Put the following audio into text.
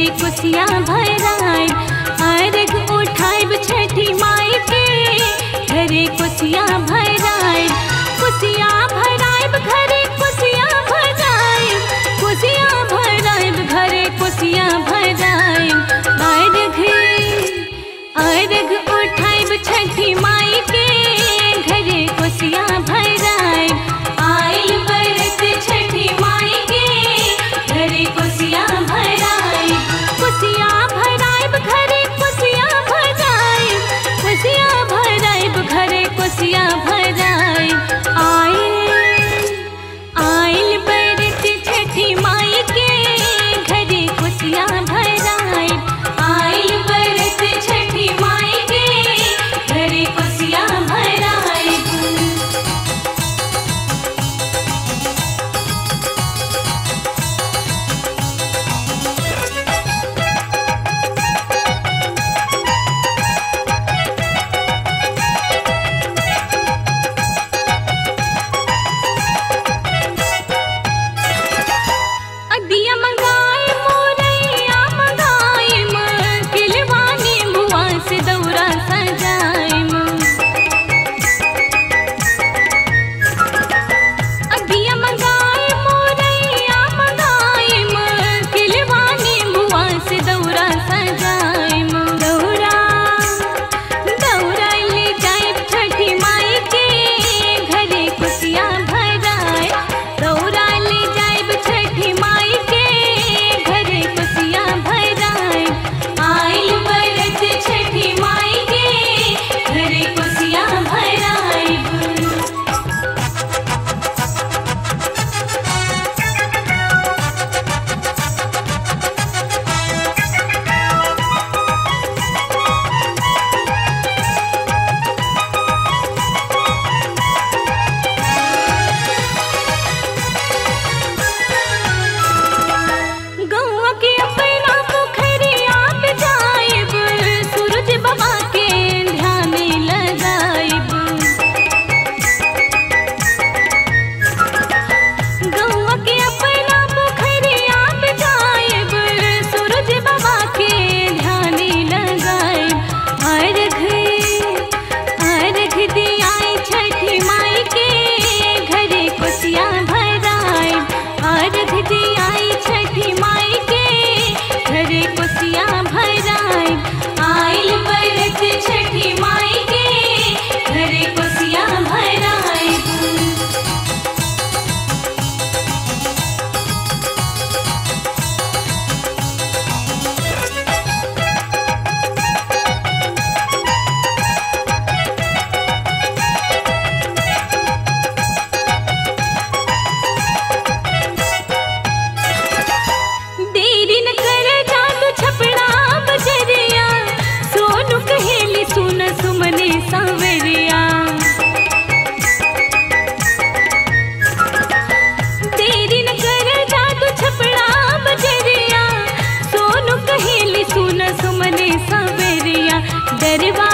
घरे कुसिया भराए अर्घ उठाइब छठी माई के घरे कुसिया भराए कुसिया भराइब घरे कुसिया भराए कुसिया भराइब घरे कुसिया भराए अर्घ अर्घ उठाइब छठी माई के घरे कुसिया भराए आइल बरत छठी माई के घरे कुसिया भराए कुसिया भराइब घरे कुसिया भराए कुसिया भराइब घरे कुसिया भराए आइल आइल बरत छठी माई के घरे कुसिया भराए आइल बरत छठी माई के घरे कुसिया भराए अदिया मंगाए मोरैया मंगाए किलवानी बुआ से दौरा सजाए अदिया मंगाए मोरैया मंगाए किलवानी बुआ से दौरा सजाए दौरा दौरा ले जाए छठी माई के घरे कुसिया भराए दौरा ले जाए छठी माई के घरे कुसिया भराए आइल बरत छठी माई के घरे कुसिया भराए गौआ के अपना पोखरिया पे जाइब सूरज बाबा के ध्यान लगाइब गौआ के अपना पोखरिया पे जाइब सूरज बाबा के ध्यान लगाइब अर्घ अर्घ दियाई छठी माई के घरे कुसिया भराए अर्घ दियाई छठी माई के घरे कुसिया भराए आइल बरत छठी माई के घरे कुसिया भराए देरी न कर जादू छपड़ा बजरिया सोनू कहेली सुन सुमने सांवरिया देरी न कर जादू छपड़ा बजरिया सोनू कहेली सुन सुमने सांवरिया डरवा